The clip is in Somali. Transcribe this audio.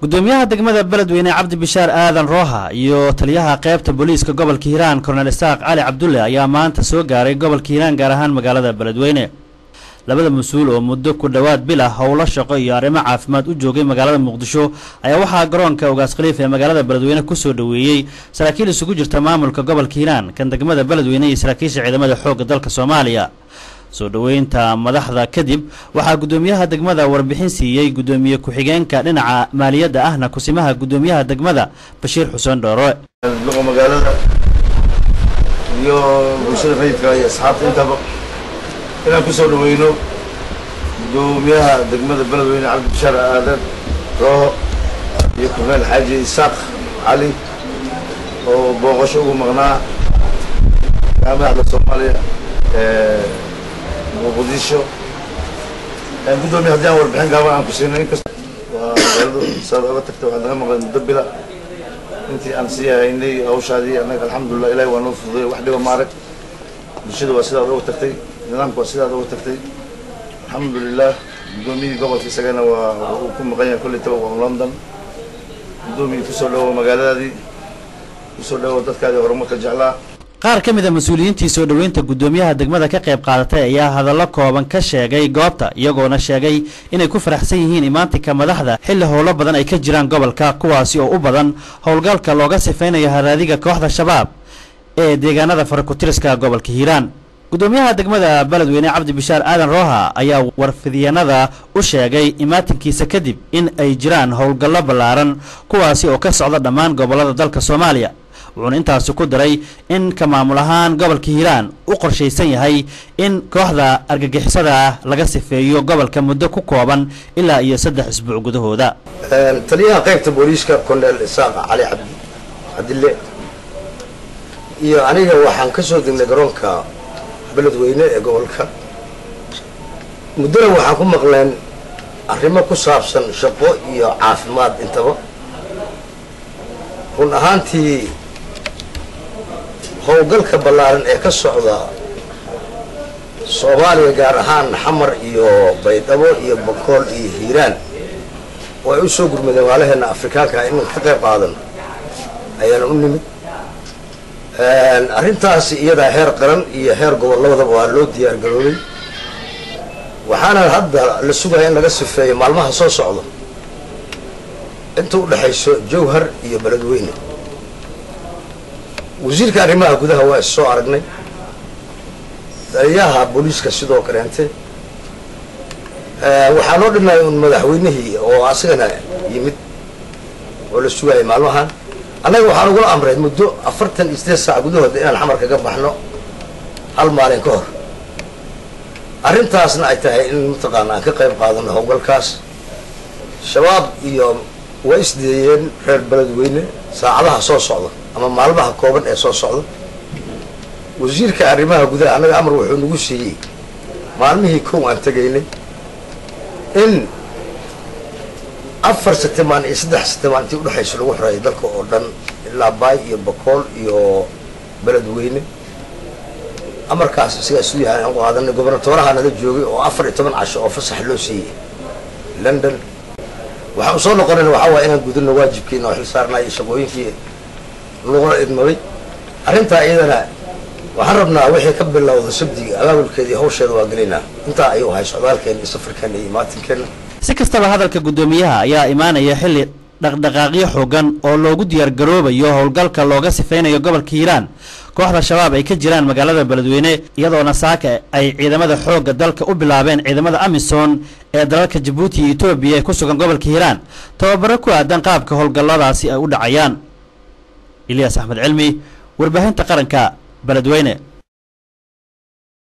gudoomiyaha degmada beledweyne cabdi bishaar aadan rooha iyo taliyaha qeybta booliiska gobolka hiiraan kornel isaaq cali cabdulle ayaa maanta soo gaaray gobolka hiiraan gaar ahaan magaalada beledweyne labada mas-uul oo muddo ku dhowaad bil ah howlo shaqo iyo arrimo caafimaad u joogay magaalada muqdisho ayaa waxaa garoonka ogaas khaliif ee magaalada beledweyne kusoo dhoweeyey saraakiil isugu jirta maamulka gobolka hiiraan kan degmada beledweyne iyo saraakiisha ciidamada xoogga dalka soomaaliya soo dhoweynta madaxda kadib waxaa guddoomiyaha degmada warbixin siiyey guddoomiye ku-xigeenka dhinaca maaliyadda ahna kusimaha guddoomiyaha degmada bashiir xuseen dhoore luqa magaalada iyo bulshada rayidka iyo asxaabta intaba inaan kusoo dhaweyno guddoomiyaha degmada beledweyne cabdi bishaar aadan rooho iyo korneel xaaji isaaq cali oo booqasho ugu maqnaa madaxda soomaaliya muqdisho guddoomiya haddii aan warbixin gaaban aan ku siinay inkasta waa magaaladu saad oga tagta waxaad naga maqleen muddo bila intii aan sii haynay hawshaadii annaga alxamdulilah ilahi waa noo fududay wax dhiba maarag bulshada waa sidaad oga tagtay nidaamka waa sidaad oga tagtay alxamdulilah guddoomiyihii gobolka isagana waa uu ku maqan yahay kolley taba waa london guddoomiyii kusoo dhawo magaaladaadii kusoo dhawo dadkaadii horumarka jeclaa qaar ka mid a mas-uuliyiintii soo dhoweynta guddoomiyaha degmada ka qayb qaadatay ayaa hadallo kooban ka sheegay goobta iyagoona sheegay inay ku faraxsan yihiin imaantinka madaxda xilli howlo badan ay ka jiraan gobolka kuwaasi oo u badan howlgalka looga sifaynayo haraadiga kooxda shabaab ee deegaanada farakutiriska gobolka hiiraan guddoomiyaha degmada beledweyne cabdi bishaar aadan rooha ayaa warfidyanada u sheegay imaatinkiisa kadib in ay jiraan howlgallo ballaaran kuwaasi oo ka socda dhammaan gobollada dalka soomaaliya wuxuuna intaasi ku daray in ka maamul ahaan gobolka hiiraan u qorshaysan yahay in kooxda argagixisada ah laga sifeeyo gobolka muddo ku kooban ilaa iyo saddex isbuuc gudahooda taliyaha qaybta booliiska korneel isaaq cali cabdi cabdille iyo aniga waxaan ka soo degnay garoonka beledweyne ee gobolka muddona waxaan ku maqleen arrimo ku saabsan shaqo iyo caafimaad intaba run ahaantii howlgalka ballaaran ee ka socda soomaaliya gaar ahaan xamar iyo baydhabo iyo bakool iyo hiiraan oo ay u soo gurmadeen waalaheena afrikaanka ah inaan ka qayb qaadan ayaana u nimid arrintaasi iyadaa heer qaran iyo heer gobol labadaba waa loo diyaar garoobay waxaana hadda la sugaya in laga sifeeyo maalmaha soo socda inta u dhexayso jawhar iyo beledweyne wasiirka arrimaha gudaha waa is soo aragnay taliyaha booliiska sidoo kaleente waxaa noo dhimay un madaxweynihii oo asagana yimid oo la sugayay maalmahan annaga waxaan ugula amray muddo afartan iyo sideed saac gudahooda inaan xamar kaga baxno hal maalin ka hor arrintaasna ay tahay in mataqaana aan ka qayb qaadano howlgalkaas shabaab iyo waa isdeeyeen reer beledweyne saacadaha soo socda ama maalmaha kooban ee soo socda wasiirka arrimaha gudaha annaga amar wuxuu nagu siiyey maalmihii kow aan tegaynay in afar sitimaan iyo saddex sitimaan intii udhexaysa lagu xoreeyo dalka oo dhan ilaa baay iyo bakool iyo beledweyne amarkaas isagaa isu yahay aan qaadanay gobernatooraha nala joogay oo afar iyo toban casho oo fasax loo siiyey london waxaan usoo noqonayna waxaa waaya inaan gudano waajibkiina oo xil saarnay shaqooyinkii lagula idmaday arrintaa iyadana waxaan rabnaa wixii ka bilowda sabdiga abaabulkeeda iyo hawsheeda waa gelaynaa intaa ayuu ahay socdaalkeena iyo safarkeena iyo imaatinkeena si kastaba hadalka guddoomiyaha ayaa imaanaya xilli dhaqdhaqaaqyo xoogan oo loogu diyaargaroobayo howlgalka looga sifaynayo gobolka hiiraan kooxda shabaab ay ka jiraan magaalada beledweyne iyadoona saaka ay ciidamada xoogga dalka u bilaabeen ciidamada amisom ee dalalka jabuuti iyo etoobiya ee ku sugan gobolka hiiraan tababaro ku aadan qaabka howlgalladaasi ay u dhacayaan ilyaas axmed cilmi warbaahinta qaranka beledweyne